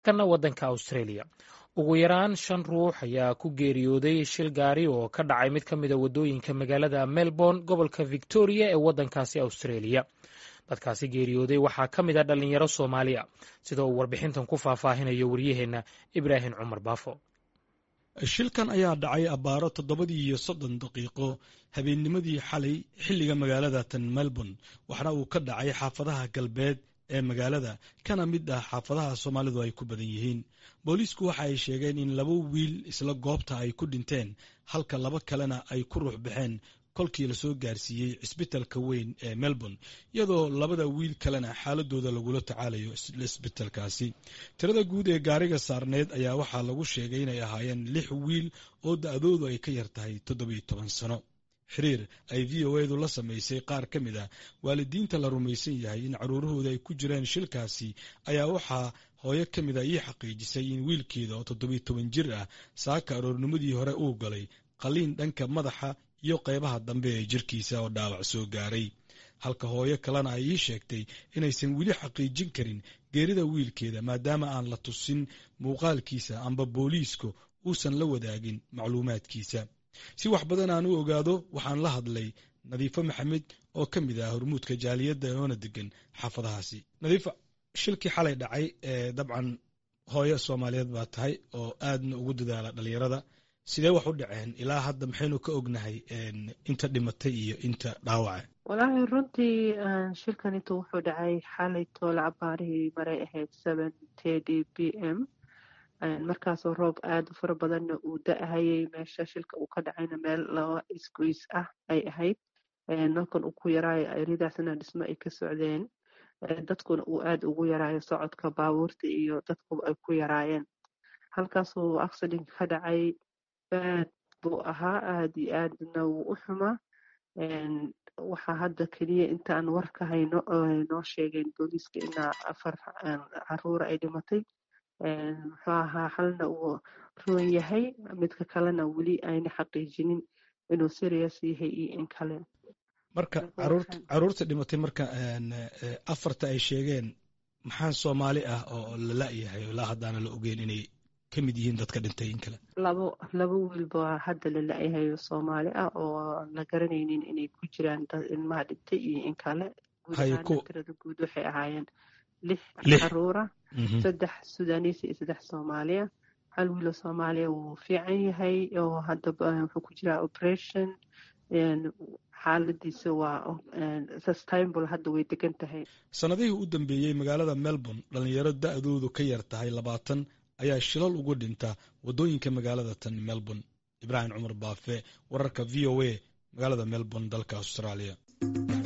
kana waddanka australia ugu yaraan shan ruux ayaa ku geeriyooday shil gaari oo ka dhacay mid ka mida waddooyinka magaalada melbourne gobolka victoria ee waddankaasi australia dadkaasi geeriyooday waxaa ka mid a dhallinyaro soomaaliya sida uu warbixintan ku faahfaahinayo waryaheenna ibraahim cumar baafo shilkan ayaa dhacay abbaaro toddobadii iyo soddon daqiiqo habeennimadii xalay xilliga magaalada tan melbourne waxna uu ka dhacay xaafadaha galbeed ee magaalada kana mid ah xaafadaha soomaalidu ay ku badan yihiin booliisku waxa ay sheegeen in laba wiil isla goobta ay ku dhinteen halka laba kalena ay ku ruux baxeen kolkii lasoo gaarsiiyey cisbitalka weyn ee melbourne iyadoo labada wiil kalena xaaladooda lagula tacaalayo cisbitalkaasi tirada guud ee gaariga saarneed ayaa waxaa lagu sheegay inay ahaayeen lix wiil oo da-doodu ay ka yar tahay toddobiyo toban sano xiriir ay v o edu la samaysay qaar ka mid ah waalidiinta la rumaysan yahay in caruurahooda ay ku jireen shilkaasi ayaa waxaa hooyo ka mid a ii xaqiijisay in wiilkeeda oo toddobiyo toban jir ah saaka aroornimadii hore uu galay qaliin dhanka madaxa iyo qaybaha dambe ee jirkiisa oo dhaawac soo gaaray halka hooyo kalena ay ii sheegtay inaysan weli xaqiijin karin geerida wiilkeeda maadaama aan la tusin muuqaalkiisa amba booliisku uusan la wadaagin macluumaadkiisa si wax badan aan u ogaado waxaan la hadlay nadiifo maxamed oo ka mid ah hormuudka jaaliyadda oona degan xaafadahaasi nadiifa shilkii xalay dhacay ee dabcan hooyo soomaaliyeed baa tahay oo aadna ugu dadaala dhalinyarada sidee wax u dhaceen ilaa hadda maxaynu ka ognahay inta dhimatay iyo inta dhaawaca walaahi runtii shilkan intu wuxuu dhacay xalay toole cabaarihii maray ahayd seven td b m markaasoo roob aada u fara badanna uu da-hayay meesha shilka uu ka dhacayna meel laba isgoys ah ay ahayd nalkan uu ku yaraayo eridaasna dhismo ay ka socdeen dadkuna uu aada ugu yaraayo socodka baabuurta iyo dadkuba ay ku yaraayeen halkaasuu accident ka dhacay aad buu ahaa aada iyo aadna wuu u xumaa waxaa hadda keliya intaan war ka hayno noo sheegeen booliiska inaa afar caruura ay dhimatay muxuu ahaa halna uu roon yahay midka kalena weli ayna xaqiijinin inuu serious yahay iyo in kale marka caruurta dhimatay marka afarta ay sheegeen maxaa soomaali ah oo la la-yahay ilaa haddaana la ogeyn inay ka mid yihiin dadka dhintay in kale labo laba wiilba hadda la la-yahay soomaali ah oo la garanaynin inay ku jiraan dad ilmaha dhintay iyo in kale guud ahaana tirada guud waxay ahaayeen lix caruura saddex sudaaniis iyo saddex soomaaliya hal wiilo soomaaliya wuu fiican yahay oo hadda wuxuu ku jiraa operation xaaladiisa waa sustainable hadda way degan tahay sanadihii u dambeeyey magaalada melbourne dhalinyaro da-doodu ka yar tahay labaatan ayaa shilal ugu dhinta waddooyinka magaalada tan melbourne ibraahim cumar baafe wararka v o a magaalada melbourne dalka australia